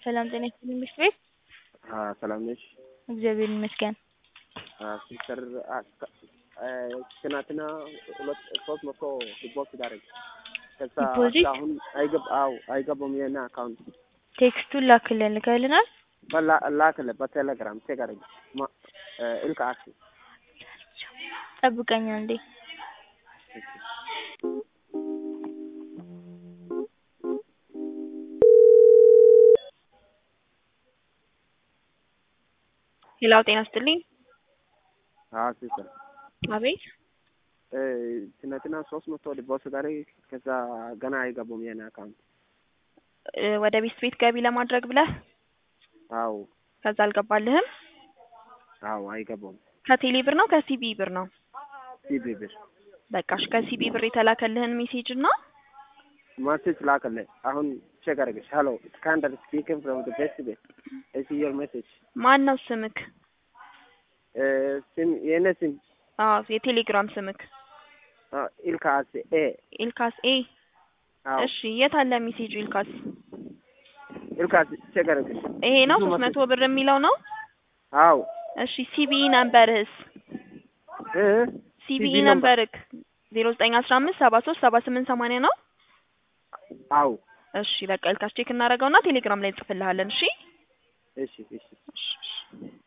ሰላም ጤና ይስጥልኝ ምሽት ቤት ሰላም ነሽ? እግዚአብሔር ይመስገን። ሲስተር ትናንትና ሁለት ሶስት መቶ ዲፖዚት አደረግ ከዛ ዲፖዚት? አሁን አይገብ አዎ አይገባም የና አካውንት ቴክስቱን ላክልን ልከልናል። በላ ላክለ በቴሌግራም ቼክ አደረግ እልክ አክሲ ጠብቀኝ አንዴ። ሌላው ጤና ይስጥልኝ። አዎ ሲስተር አቤት ትናንትና ሶስት መቶ ዲፖዚት አደረግ ከዛ ገና አይገቡም የና አካውንት እ ወደ ቤት ቤት ገቢ ለማድረግ ብለህ አዎ ከዛ አልገባልህም። አዎ አይገቡም ከቴሌ ብር ነው ከሲቢ ብር ነው? ሲቢ ብር በቃሽ ከሲቢ ብር የተላከልህን ሜሴጅ እና ማሴጅ ላከለ አሁን ቼክ አደረገች ሄሎ ስካንደር ስፒኪንግ ፍሮም ዘ ቤስት ቤት እሺ ዮር ሜሴጅ ማን ነው ስምክ? ስም የኔ ስም አዎ የቴሌግራም ስምክ ኢልካስ ኤ ኢልካስ ኤ። አዎ እሺ የት አለ ሜሴጁ ኢልካስ? ኢልካስ ቼክ አደረገች ይሄ ነው ብዙ ሶስት መቶ ብር የሚለው ነው? አዎ እሺ ሲቢኢ ነምበርህስ? እ ሲቢኢ CBE ነምበርክ ዜሮ ዘጠኝ አስራ አምስት ሰባ ሶስት ሰባ ስምንት ሰማንያ ነው? አዎ እሺ በቃ ኢልካስ ቼክ እናደርገውና ቴሌግራም ላይ እንጽፍልሃለን። እሺ እሺ እሺ እሺ እሺ